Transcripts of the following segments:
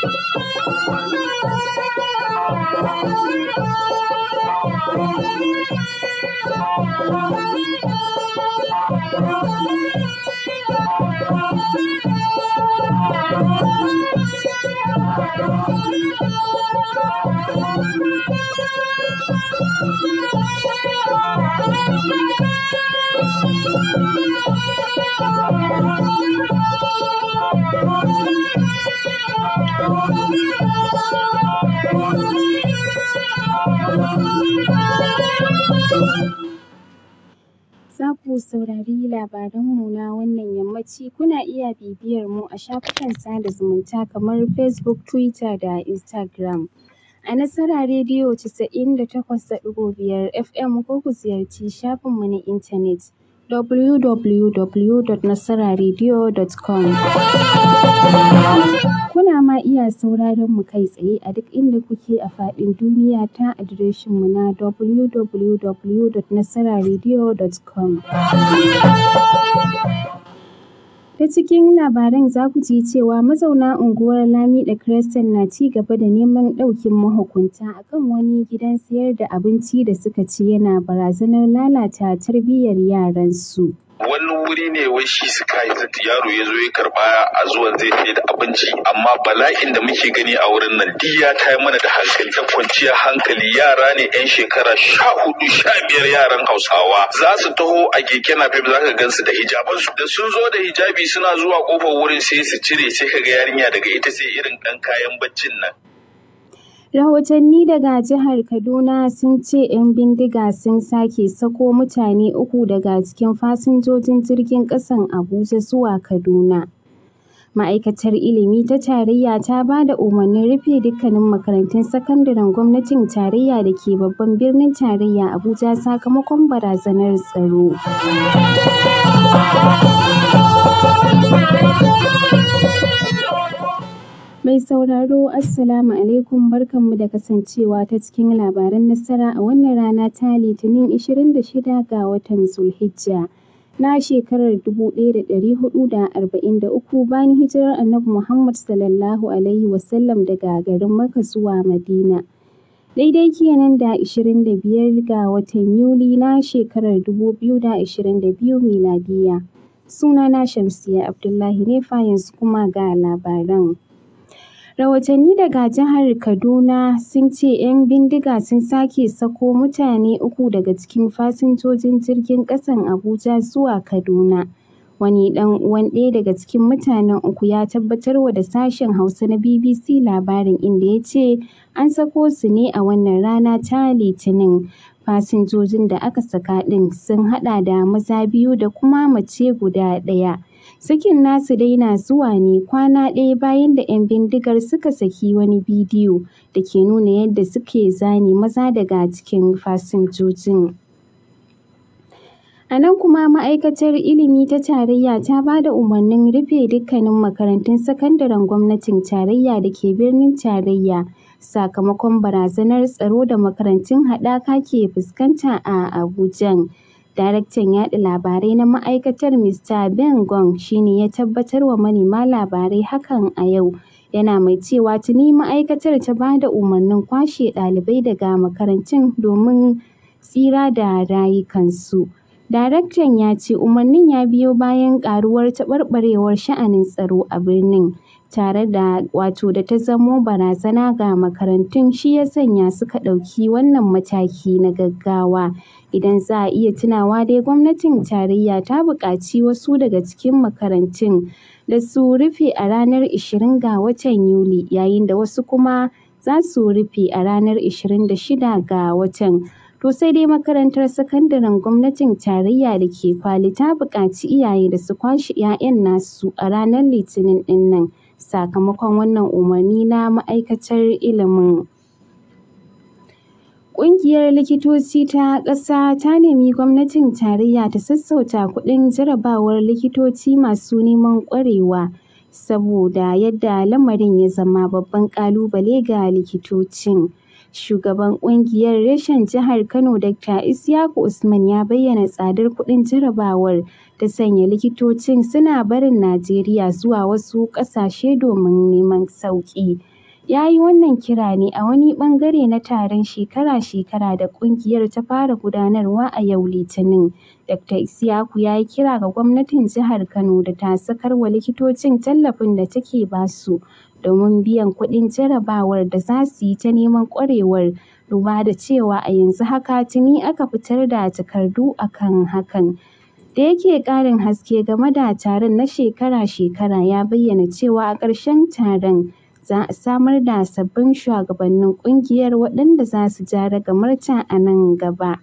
Za ku saurari labaranmu na wannan yammaci. Kuna iya bibiyar mu a shafukan sada zumunta kamar Facebook, Twitter da Instagram. A Nasara Rediyo 98.5 FM ko ku ziyarci shafinmu na intanet www.nasararadio.com. Kuna ma iya sauraron mu kai tsaye a duk inda kuke a faɗin duniya ta adireshinmu na www.nasararadio.com. Ta cikin labaran za ku ji cewa mazauna unguwar Lamida Crescent na ci gaba da neman ɗaukin mahukunta akan wani gidan sayar da abinci da suka ce yana barazanar lalata tarbiyyar yaransu. wani wuri ne wai shi sky city yaro ya zo ya karba a zuwan zai sai da abinci amma bala'in da muke gani a wurin nan duk ya tayar mana da hankali ta kwanciyar hankali yara ne yan shekara sha hudu sha biyar yaran hausawa za su taho a keke napep za ka gansu da hijabansu da sun zo da hijabi suna zuwa kofar wurin sai su cire sai ka ga yarinya daga ita sai irin ɗan kayan baccin nan Rahotanni daga jihar Kaduna sun ce 'yan bindiga sun sake sako mutane uku daga cikin fasinjojin jirgin ƙasan Abuja zuwa Kaduna. Ma'aikatar Ilimi ta Tarayya ta ba da umarnin rufe dukkanin makarantun sakandaren gwamnatin tarayya da ke babban birnin tarayya Abuja sakamakon barazanar tsaro. Mai sauraro Assalamu alaikum barkanmu da kasancewa ta cikin labaran nasara a wannan rana ta Litinin 26 ga watan Zulhijja na shekarar 1443 bayan hijirar Annabi Muhammad sallallahu alaihi wasallam daga garin Makka zuwa Madina. Daidai kenan da 25 ga watan Yuli na shekarar 2022 miladiya. Sunana Shamsiyya Abdullahi ne fa yanzu kuma ga labaran. Rahotanni daga jihar Kaduna sun ce 'yan bindiga sun sake sako mutane uku daga cikin fasinjojin jirgin ƙasan Abuja zuwa Kaduna. Wani ɗan uwan ɗaya daga cikin mutanen uku ya tabbatarwa da sashen Hausa na BBC labarin inda ya ce an sako su ne a wannan rana ta Litinin. Fasinjojin da aka saka ɗin sun haɗa da maza biyu da kuma mace guda ɗaya. Sakin nasu dai na zuwa ne kwana ɗaya bayan da 'yan bindigar suka saki wani bidiyo da ke nuna yadda suke zane maza daga cikin fasinjojin. A nan kuma ma'aikatar ilimi ta tarayya ta ba da umarnin rufe dukkanin makarantun sakandaren gwamnatin tarayya da ke birnin tarayya sakamakon barazanar tsaro da makarantun haɗaka ke fuskanta a Abuja. Daraktan yaɗa labarai na ma'aikatar Mr. Ben Gong shi ne ya tabbatar wa manema labarai hakan a yau. Yana mai cewa tuni ma'aikatar ta ba da umarnin kwashe ɗalibai daga makarantun domin tsira da rayukansu. Daraktan ya ce umarnin ya biyo bayan ƙaruwar taɓarɓarewar sha'anin tsaro a birnin. tare da wato da ta zamo barazana ga makarantun shi ya sanya suka ɗauki wannan mataki na gaggawa. Idan za a iya tunawa dai gwamnatin tarayya ta buƙaci wasu daga cikin makarantun da su rufe a ranar 20 ga watan Yuli yayin da wasu kuma za su rufe a ranar 26 ga watan. To sai dai makarantar sakandaren gwamnatin tarayya da ke Kwali ta buƙaci iyaye da su kwashe 'ya'yan nasu a ranar Litinin ɗin nan. sakamakon wannan umarni na ma'aikatar ilimin. Ƙungiyar likitoci ta ƙasa ta nemi gwamnatin tarayya ta sassauta kuɗin jarabawar likitoci masu neman ƙwarewa saboda yadda lamarin ya zama babban ƙalubale ga likitocin. Shugaban ƙungiyar reshen jihar Kano Dr. Isyaku Usman ya bayyana tsadar kuɗin jarabawar ta sanya likitocin suna barin Najeriya zuwa wasu ƙasashe domin neman sauƙi. ya yi wannan kira ne a wani ɓangare na taron shekara-shekara da ƙungiyar ta fara gudanarwa a yau Litinin. Dr. Isyaku ya yi kira ga gwamnatin jihar Kano da ta sakar wa likitocin tallafin da take ba su domin biyan kuɗin jarabawar da za su yi ta neman ƙwarewar, duba da cewa a yanzu haka tuni aka fitar da takardu a kan hakan. Da yake ƙarin haske game da taron na shekara-shekara ya bayyana cewa a ƙarshen taron za a samar da sabbin shugabannin ƙungiyar waɗanda za su ja ragamarta a nan gaba.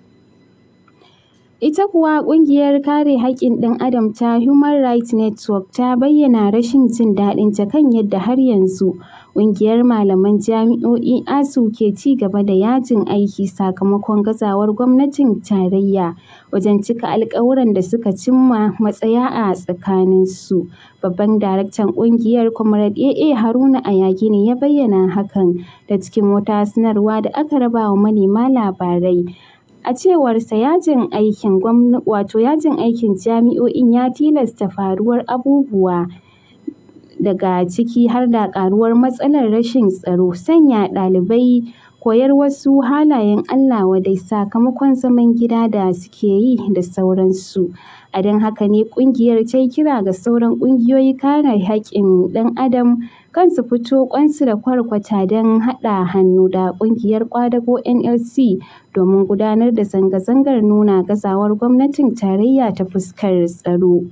Ita kuwa ƙungiyar kare haƙƙin ɗan adam ta Human Rights Network ta bayyana rashin jin daɗinta kan yadda har yanzu ƙungiyar malaman jami'o'i (ASUU) ke ci gaba da yajin aiki sakamakon gazawar gwamnatin tarayya wajen cika alƙawuran da suka cimma matsaya a tsakaninsu. Babban daraktan ƙungiyar Comrade AA Haruna Ayagi ne ya bayyana hakan ta cikin wata sanarwa da aka raba wa manema labarai. A cewarsa yajin aikin wato yajin aikin jami'o'in ya tilasta faruwar abubuwa daga ciki har da ƙaruwar matsalar rashin tsaro, sanya ɗalibai koyar wasu halayen Allah wadai sakamakon zaman gida da suke yi da sauransu. A don haka ne ƙungiyar ta yi kira ga sauran ƙungiyoyin kare haƙƙin ɗan adam kan su fito ƙwansu da kwarkwata don haɗa hannu da ƙungiyar ƙwadago NLC domin gudanar da zanga-zangar nuna gazawar gwamnatin tarayya ta fuskar tsaro.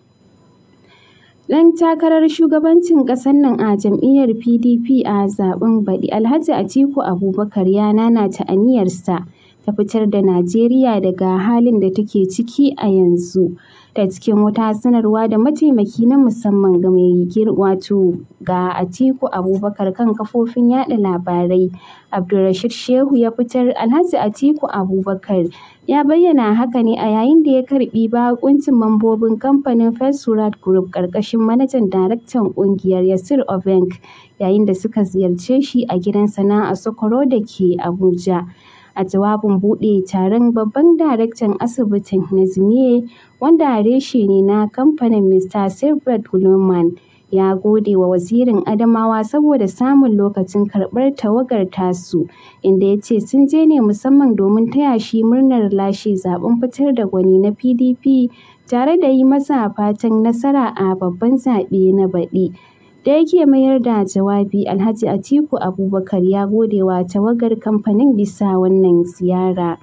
Ɗan takarar shugabancin ƙasar nan a jam'iyyar PDP a zaɓen baɗi Alhaji Atiku Abubakar ya nanata aniyarsa ta fitar da Najeriya daga halin da take ciki a yanzu. Ta cikin wata sanarwa da mataimaki na musamman ga mai wato ga Atiku Abubakar kan kafofin yaɗa labarai Abdulrashid Shehu ya fitar, Alhaji Atiku Abubakar ya bayyana haka ne a yayin da ya karɓi baƙuncin mambobin kamfanin First World Group ƙarƙashin manajan daraktan ƙungiyar Yasir Obeng yayin da suka ziyarce shi a gidansa na Asokoro da ke Abuja. A jawabin buɗe taron babban daraktan asibitin Nazmiye wanda reshe ne na kamfanin Mr. Silbert Gulman ya gode wa wazirin Adamawa saboda samun lokacin karɓar tawagar tasu, inda ya ce sun je ne musamman domin taya shi murnar lashe zaɓen fitar da gwani na PDP tare da yi masa fatan nasara a babban zaɓe na baɗi. Da yake mayar da jawabi, Alhaji Atiku Abubakar ya gode wa tawagar kamfanin bisa wannan ziyara.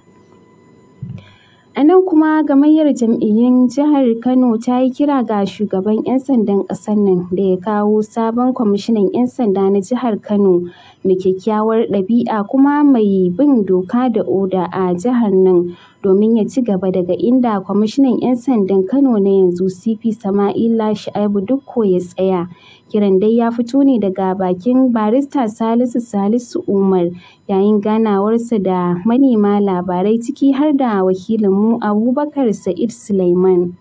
A nan kuma gamayyar jam'iyyun jihar Kano ta yi kira ga shugaban 'yan sandan ƙasar nan da ya kawo sabon kwamishinan 'yan sanda na jihar Kano mai kyakkyawar ɗabi'a kuma mai bin doka da oda a jihar nan domin ya ci gaba daga inda kwamishinan 'yan sandan Kano na yanzu CP Sama'ila Shu'aibu Dikko ya tsaya. Kiran dai ya fito ne daga bakin barista Salisu Salisu Umar yayin ganawarsa da manema labarai ciki har da wakilinmu Abubakar Sa'id Sulaiman.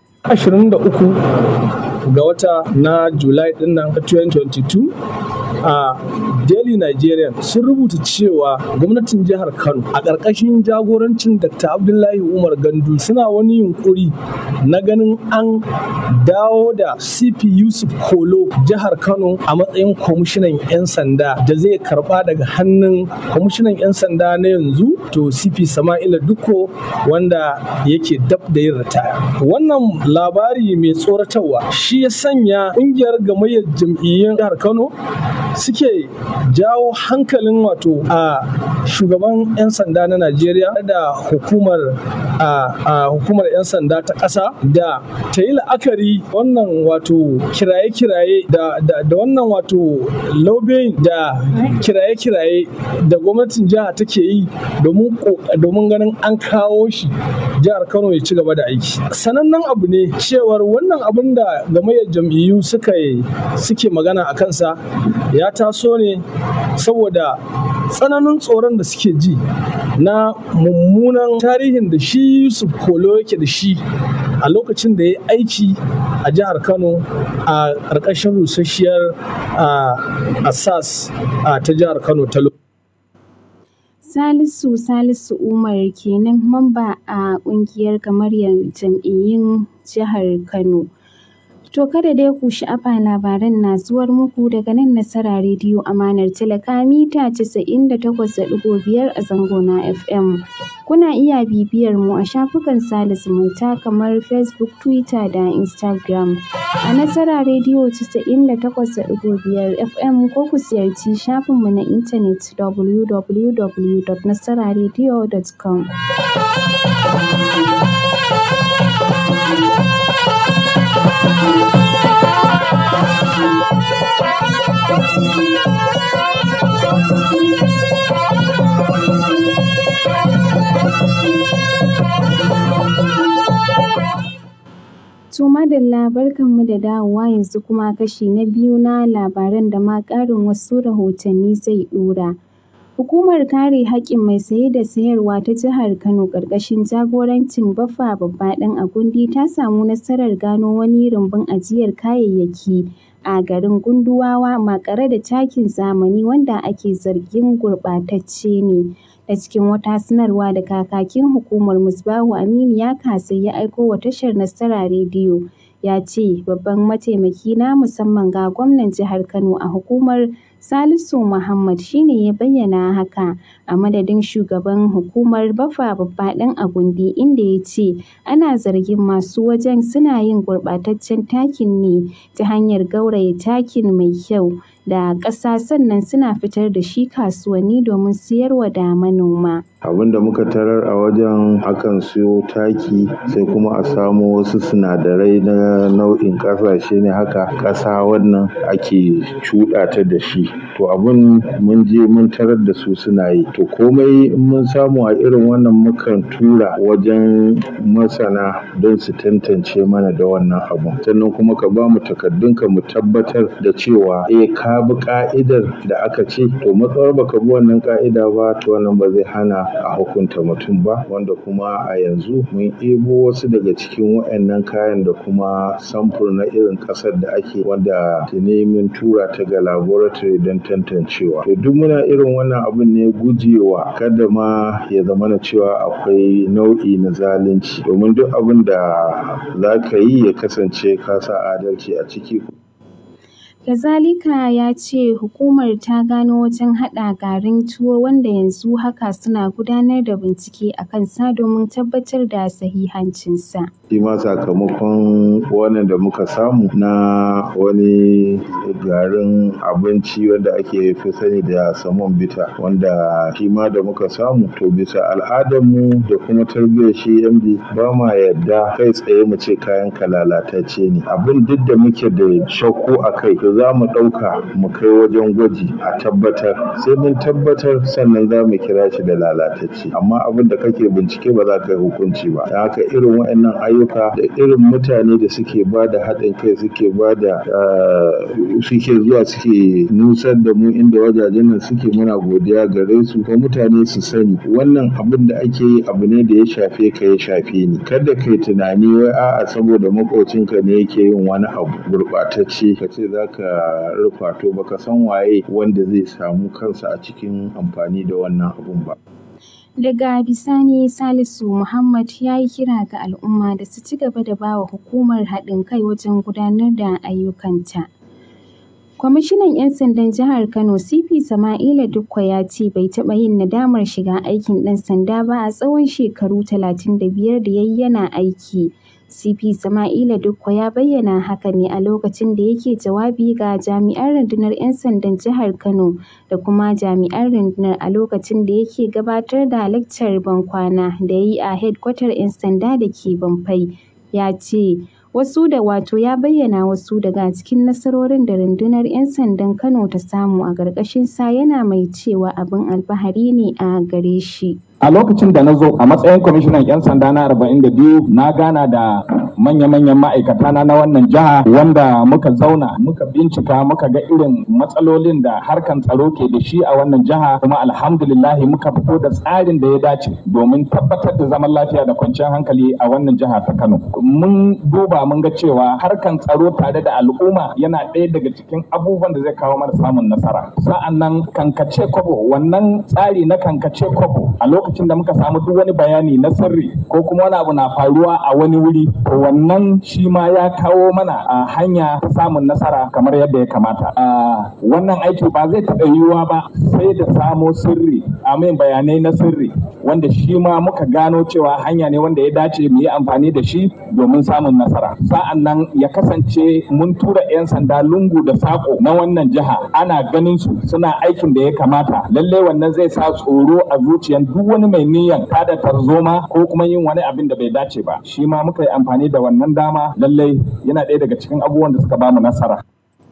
23 ga wata na Julai din nan 2022 a Daily Nigerian sun rubuta cewa gwamnatin jihar Kano a ƙarƙashin jagorancin Dr. Abdullahi Umar Gandu suna wani yunkuri na ganin an dawo da CP Yusuf Kolo jihar Kano a matsayin kwamishinan 'yan sanda da zai karba daga hannun kwamishinan 'yan sanda na yanzu to CP Sama'ila Dukko wanda yake dab da yin ritaya. Wannan labari mai tsoratarwa shi ya sanya ƙungiyar gamayyar jam'iyyun jihar Kano suke jawo hankalin wato a shugaban 'yan sanda na Najeriya da hukumar a hukumar 'yan sanda ta ƙasa da ta yi la'akari wannan wato kiraye-kiraye da, wannan wato lobbying da kiraye-kiraye da gwamnatin jiha take yi domin ganin an kawo shi jihar Kano ya ci gaba da aiki. Sanannen abu ne cewar wannan abin da gamayyar jam'iyyu suka suke magana a kansa ya taso ne saboda tsananin tsoron da suke ji na mummunan tarihin da shi Yusuf Kolo yake da shi a lokacin da ya aiki a jihar Kano a ƙarƙashin rusasshiyar asas ta jihar Kano ta Salisu Salisu Umar kenan mamba a ƙungiyar gamayyar jam'iyyun jihar Kano. To kada dai ku sha'afa labaran na zuwar muku daga nan Nasara Rediyo Amanar Talaka mita 98.5 a zango na FM. Kuna iya bibiyar mu a shafukan sada zumunta kamar Facebook, Twitter da Instagram. A Nasara Rediyo 98.5 FM ko ku ziyarci shafinmu na intanet www.nasararadio.com. To madalla barkanmu da dawowa yanzu kuma kashi na biyu na labaran da ma ƙarin wasu rahotanni zai ɗora. Hukumar kare haƙƙin mai saye da sayarwa ta jihar Kano ƙarƙashin jagorancin Baffa Babba ɗan Agundi ta samu nasarar gano wani rumbun ajiyar kayayyaki a garin Gunduwawa maƙare da takin zamani wanda ake zargin gurɓatacce ne. A cikin wata sanarwa da kakakin hukumar Musbahu Aminu ya kasai ya aiko wa tashar Nasara Rediyo ya ce babban mataimaki na musamman ga gwamnan jihar Kano a hukumar Salisu Muhammad shi ne ya bayyana haka a madadin shugaban hukumar Baffa Babba ɗan Agundi inda ya ce ana zargin masu wajen suna yin gurɓataccen takin ne ta hanyar gauraya takin mai kyau da ƙasa sannan suna fitar da shi kasuwanni domin siyarwa da manoma. abin da muka tarar a wajen akan siyo taki sai kuma a samo wasu sinadarai na nau'in ƙasashe ne haka ƙasa wannan ake cuɗa ta da shi to abin mun je mun tarar da su suna yi to komai in mun samu a irin wannan mukan tura wajen masana don su tantance mana da wannan abun sannan kuma ka ba mu takardunka mu tabbatar da cewa eh ka bi ka'idar da aka ce to matsawar baka bi wannan ka'ida ba to wannan ba zai hana a hukunta mutum ba wanda kuma a yanzu mun ebo wasu daga cikin waɗannan kayan da kuma samfur na irin ƙasar da ake wanda tuni mun tura ta ga laboratory don tantancewa to duk muna irin wannan abin ne gujewa kada ma ya zama na cewa akwai nau'i na zalunci domin duk abin da za ka yi ya kasance ka sa adalci a ciki Kazalika ya ce hukumar ta gano wajen haɗa garin tuwo wanda yanzu haka suna gudanar da bincike a kansa domin tabbatar da sahihancinsa. shi ma sakamakon wannan da muka samu na wani garin abinci wanda ake fi sani da samon bita wanda shi ma da muka samu to bisa al'adarmu da kuma tarbiyyar shi md ba ma yadda kai tsaye mu ce kayan ka lalatacce ne abin duk da muke da shakku a kai to za mu ɗauka mu kai wajen gwaji a tabbatar sai mun tabbatar sannan za mu kira shi da lalatacce amma abin da kake bincike ba za ka yi hukunci ba da haka irin waɗannan ayyuka da irin mutane da suke ba da haɗin kai suke ba da suke zuwa suke nusar da mu inda wajajen nan suke muna godiya gare su ko mutane su sani wannan abin da ake yi abu ne da ya shafe ka ya shafe ni kada kai tunani wai a'a saboda makocinka ne yake yin wani abu gurɓatacce ka ce za ka rufa to baka san waye wanda zai samu kansa a cikin amfani da wannan abun ba Daga bisani Salisu Muhammad ya yi kira ga al'umma da su ci gaba da bawa hukumar haɗin kai wajen gudanar da ayyukanta. Kwamishinan 'yan sandan jihar Kano CP Sama'ila Dukko ya ce bai taɓa yin nadamar shiga aikin ɗan sanda ba a tsawon shekaru 35 da ya yi yana aiki. CP Sama'ila Dukko ya bayyana haka ne a lokacin da yake jawabi ga jami'an rundunar 'yan sandan jihar Kano da kuma jami'an rundunar a lokacin da yake gabatar da laccar bankwana da ya yi a hedkwatar 'yan sanda da ke Bamfai. Ya ce wasu da wato ya bayyana wasu daga cikin nasarorin da rundunar 'yan sandan Kano ta samu a ƙarƙashin sa yana mai cewa abin alfahari ne a gare shi. a lokacin da na zo a matsayin kwamishinan 'yan sanda na 42 na gana da manya-manyan ma'aikata na na wannan jiha wanda muka zauna muka bincika muka ga irin matsalolin da harkan tsaro ke da shi a wannan jiha kuma alhamdulillahi muka fito da tsarin da ya dace domin tabbatar da zaman lafiya da kwanciyar hankali a wannan jiha ta Kano. Mun duba mun ga cewa harkan tsaro tare da al'umma yana ɗaya daga cikin abubuwan da zai kawo mana samun nasara. Sa'an nan kankace kwabo wannan tsari na kankace kwabo a lokacin da muka samu duk wani bayani na sirri ko kuma wani abu na faruwa a wani wuri to wannan shi ma ya kawo mana a hanya ta samun nasara kamar yadda ya kamata wannan aiki ba zai taɓa yiwuwa ba sai da samo sirri amin bayanai na sirri wanda shi ma muka gano cewa hanya ne wanda ya dace mu yi amfani da shi domin samun nasara sa'an nan ya kasance mun tura 'yan sanda lungu da sako na wannan jiha ana ganin su suna aikin da ya kamata lalle wannan zai sa tsoro a zuciyan duk wani mai niyan tada tarzoma ko kuma yin wani abin da bai dace ba shi ma muka yi amfani da wannan dama lalle yana ɗaya daga cikin abubuwan da suka bamu nasara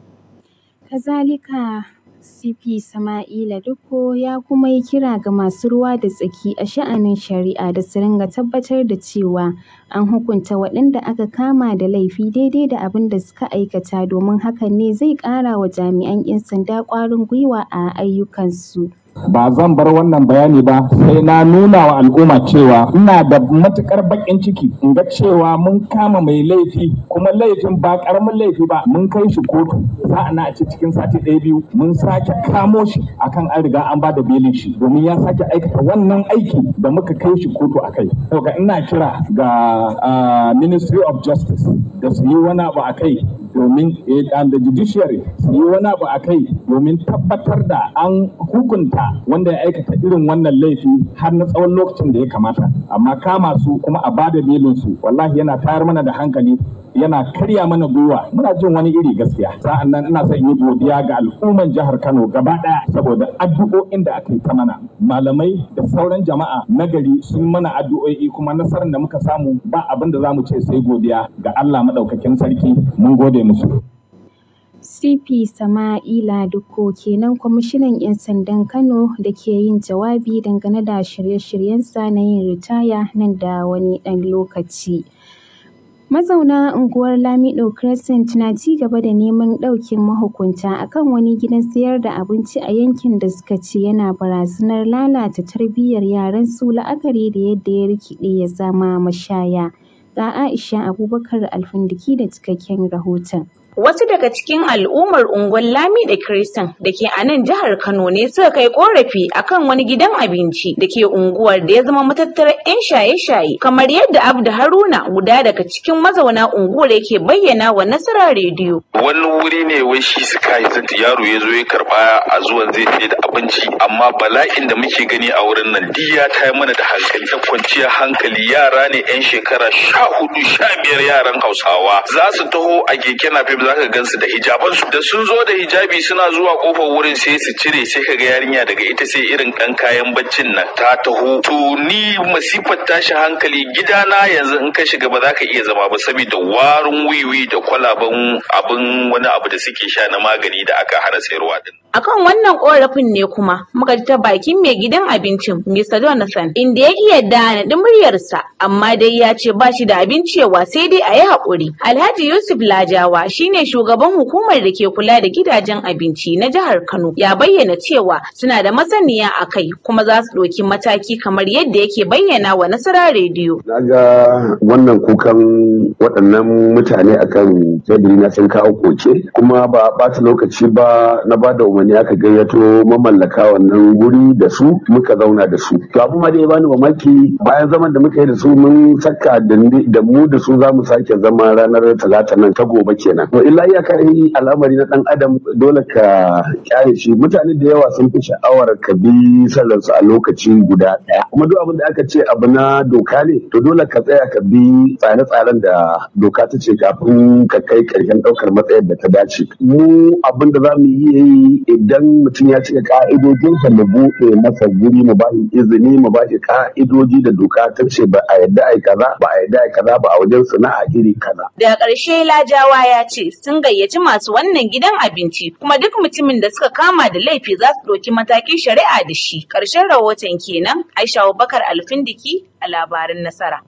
kazalika CP Sama'ila Dukko ya kuma yi kira ga masu ruwa da tsaki a sha'anin shari'a da su ringa tabbatar da cewa an hukunta waɗanda aka kama da laifi daidai da abin da suka aikata domin hakan ne zai ƙara wa jami'an 'yan sanda ƙwarin gwiwa a ayyukansu. ba zan bar wannan bayani ba sai na nuna wa al'umma cewa ina da matukar bakin ciki in ga cewa mun kama mai laifi kuma laifin ba karamin laifi ba mun kai shi kotu sa'an a ce cikin sati ɗaya biyu mun sake kamo shi akan an riga an bada belin shi domin ya sake aikata wannan aiki da muka kai shi kotu a kai ga ina kira ga ministry of justice da su yi wani abu a kai domin da judiciary su yi wani abu a kai domin tabbatar da an hukunta wanda ya aikata irin wannan laifi har na tsawon lokacin da ya kamata amma kama su kuma a bada belin su wallahi yana tayar mana da hankali yana karya mana gwiwa muna jin wani iri gaskiya sa'an nan ina son yi godiya ga al'umman jihar Kano gaba daya saboda addu'o'in da aka yi ta mana malamai da sauran jama'a nagari sun mana addu'o'i kuma nasarar da muka samu ba abin da zamu ce sai godiya ga Allah madaukakin sarki mun gode musu CP Sama'ila Dukko kenan kwamishinan 'yan sandan Kano da ke yin jawabi dangane da shirye-shiryensa na yin ritaya nan da wani ɗan lokaci. Mazauna unguwar Lamido Crescent na ci gaba da neman ɗaukin mahukunta akan wani gidan sayar da abinci a yankin da suka ce yana barazanar lalata tarbiyyar yaransu la'akari da yadda ya rikide ya zama mashaya. Ga Aisha Abubakar Alfindiki da cikakken rahoton. Wasu daga cikin al'ummar unguwar Lami da Kiristan da ke a nan jihar Kano ne suka kai korafi akan wani gidan abinci da ke unguwar da ya zama matattarar 'yan shaye-shaye kamar yadda Abdu Haruna guda daga cikin mazauna unguwar yake bayyana wa Nasara rediyo. Wani wuri ne wai shi suka yi yaro ya zo ya karba a zuwan zai sai da abinci amma bala'in da muke gani a wurin nan diya ta yi mana da hankali ta kwanciya hankali yara ne 'yan shekara sha hudu sha biyar yaran Hausawa za su taho a keke napep za ka gansu da hijaban su da sun zo da hijabi suna zuwa kofar wurin sai su cire sai ka ga yarinya daga ita sai irin kan kayan baccin nan ta taho to ni masifar tashi hankali gidana yanzu in ka shiga ba za ka iya zama ba saboda warin wiwi da kwalaban abin wani abu da suke sha na magani da aka hana sayarwa din Akan wannan korafin ne kuma muka ji ta bakin mai gidan abincin Mr. Jonathan inda ya iya dana muryarsa amma dai ya ce ba shi da abin cewa sai dai a yi haƙuri. Alhaji Yusuf Lajawa shine shugaban hukumar da ke kula da gidajen abinci na jihar Kano ya bayyana cewa suna da masaniya a kai kuma za su ɗauki mataki kamar yadda yake bayyana wa Nasara rediyo. Na ga wannan kukan waɗannan mutane akan teburi na sun kawo koke kuma ba ɓata lokaci ba na ba da umarni aka gayyato mamallaka wannan guri da su muka zauna da su. To abu ma da ya bani mamaki bayan zaman da muka yi da su mun saka da mu da su za mu sake zama ranar talata nan ta gobe kenan. To illa iyaka yi al'amari na ɗan adam dole ka kyale shi mutane da yawa sun fi sha'awar ka bi sallarsu a lokaci guda ɗaya. Kuma duk abin da aka ce abu na doka ne to dole ka tsaya ka bi tsare-tsaren da doka ta ce kafin ka kai ƙarshen ɗaukar matsayar da ta dace. Mu abin da za mu iya yi idan mutum ya cika ka'idojinsa mu buɗe masa guri mu bashi izini mu bashi ka'idoji da doka ta ce ba a yadda ai kaza ba a yadda ai kaza ba a wajen sana'a iri kaza. Daga ƙarshe Lajawa ya ce sun gayyaci masu wannan gidan abinci kuma duk mutumin da suka kama da laifi za su ɗauki matakin shari'a da shi. Ƙarshen rahoton kenan Aisha Abubakar Alfindiki a labarin nasara.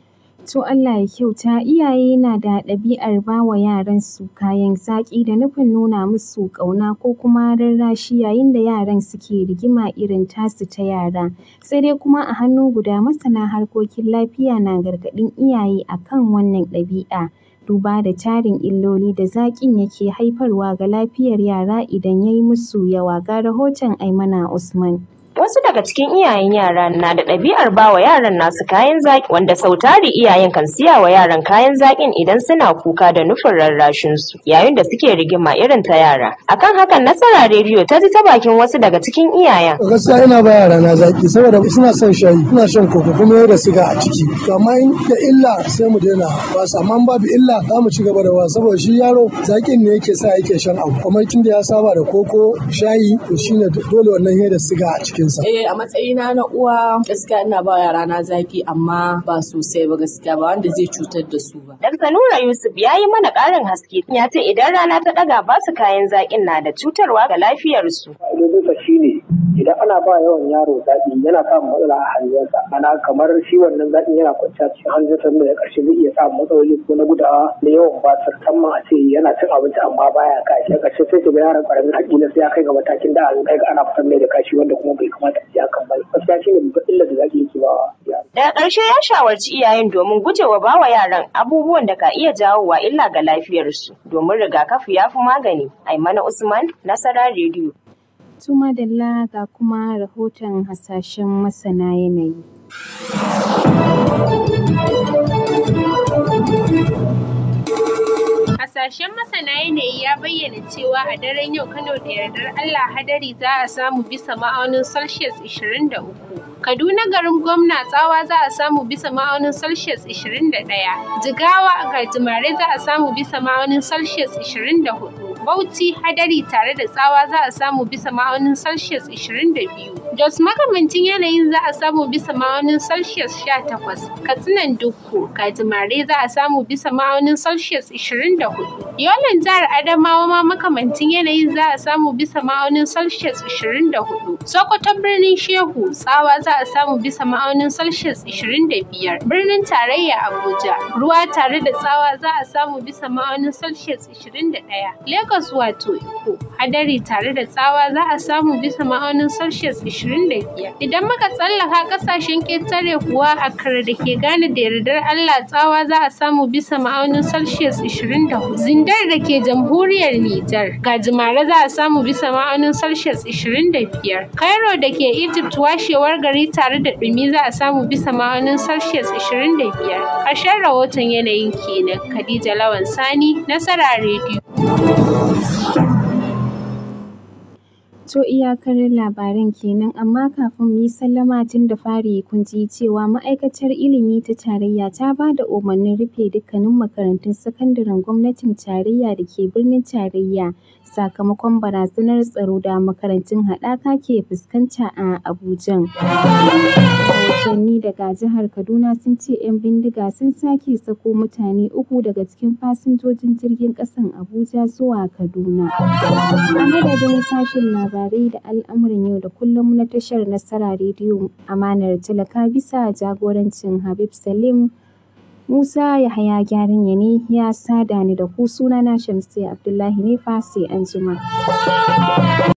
To Allah ya kyauta iyaye na da ɗabi'ar ba wa yaransu kayan zaƙi da nufin nuna musu ƙauna ko kuma rarrashi yayin da yaran suke rigima irin tasu ta yara. Sai dai kuma a hannu guda masana harkokin lafiya na gargaɗin iyaye a kan wannan ɗabi'a. Duba da tarin illoli da zaƙin yake haifarwa ga lafiyar yara idan ya yi musu yawa ga rahoton Aimana Usman. Wasu daga cikin iyayen yara na da ɗabi'ar bawa yaran nasu kayan zaƙi wanda sautari iyayen kan siya wa yaran kayan zaƙin idan suna kuka da nufin rarrashin su yayin da suke rigima irin ta yara. Akan hakan Nasara rediyo ta ji ta bakin wasu daga cikin iyayen. Gaskiya ina ba yara na zaƙi saboda suna son shayi suna shan koko kuma yau da siga a ciki. To amma in da illa sai mu daina ba su amma babu illa za mu ci gaba da ba saboda shi yaro zaƙin ne yake sa yake shan abu. Kuma tun da ya saba da koko shayi to shine dole wannan ya da siga a cikin Eh a matsayina na uwa gaskiya ina ba yara na zaki amma ba sosai ba gaskiya ba wanda zai cutar da su ba. Dr. Nura Yusuf ya yi mana ƙarin haske ya ce idan rana ta ɗaga ba su kayan zaƙin na da cutarwa ga lafiyarsu. Ƙa'idodinsa shi ne idan ana ba yawan yaro zaƙi yana samun matsala a hanjinsa ana kamar shi wannan zaƙin yana kwanciya cikin hanjinsa da ya ƙarshe zai iya samun matsaloli ko na gudawa da yawan basir musamman a ce yana cin abinci amma baya kashi a ƙarshe sai ga yaron ƙaramin haƙi na sai ya kai ga matakin da an kai ga ana fitar mai da kashi wanda kuma bai kamata a ce hakan ba gaskiya shi ne babban illar da zaƙi yake ba yaro. Daga ƙarshe ya shawarci iyayen domin gujewa bawa yaran abubuwan da ka iya jawowa illa ga lafiyarsu domin rigakafi ya fi magani. Aimana Usman, Nasara Rediyo. Tuma Dalla ga kuma rahoton hasashen masana yanayi. Hasashen masana yanayi ya bayyana cewa a daren yau Kano da yardar Allah hadari za a samu bisa ma'aunin Celsius 23. Kaduna garin gwamna tsawa za a samu bisa ma'aunin Celsius 21. Jigawa gajimare za a samu bisa ma'aunin Celsius 24. Bauchi hadari tare da tsawa za a samu bisa ma'aunin Celsius 22. Jos makamancin yanayin za a samu bisa ma'aunin Celsius 18. Katsinan Dukku gajimare za a samu bisa ma'aunin Celsius 24. Yolan jihar Adamawa ma makamancin yanayin za a samu bisa ma'aunin Celsius 24. Sokoto birnin Shehu tsawa za a samu bisa ma'aunin Celsius 25. Birnin tarayya Abuja ruwa tare da tsawa za a samu bisa ma'aunin Celsius 21. Lagos wato Iko hadari tare da tsawa za a samu bisa ma'aunin Celsius 25. Idan muka tsallaka kasashen ƙetare kuwa a kar da ke gane da yardar Allah tsawa za a samu bisa ma'aunin Celsius 24. Zindar da ke jamhuriyar Nijar gajimare za a samu bisa ma'aunin Celsius 25. Cairo da ke Egypt washewar gari tare da ɗumi za a samu bisa ma'aunin Celsius 25. Ƙarshen rahoton yanayin kenan Khadija Lawan Sani Nasara Radio. To iyakar labaran kenan amma kafin mu yi sallama tun da fari kun ji cewa ma'aikatar ilimi ta tarayya ta ba da umarnin rufe dukkanin makarantun sakandaren gwamnatin tarayya da ke birnin tarayya sakamakon barazanar tsaro da makarantun haɗaka ke fuskanta a Abujan. Rahotanni daga jihar Kaduna sun ce 'yan bindiga sun sake sako mutane uku daga cikin fasinjojin jirgin ƙasan Abuja zuwa Kaduna. A madadin sashen labarai da al'amuran yau da kullum na tashar Nasara Rediyo Amanar Talaka bisa jagorancin Habib Salim Musa Yahaya Gyaran ne ya sada ni da ku sunana Shamsiyya Abdullahi ne fa sai anjima.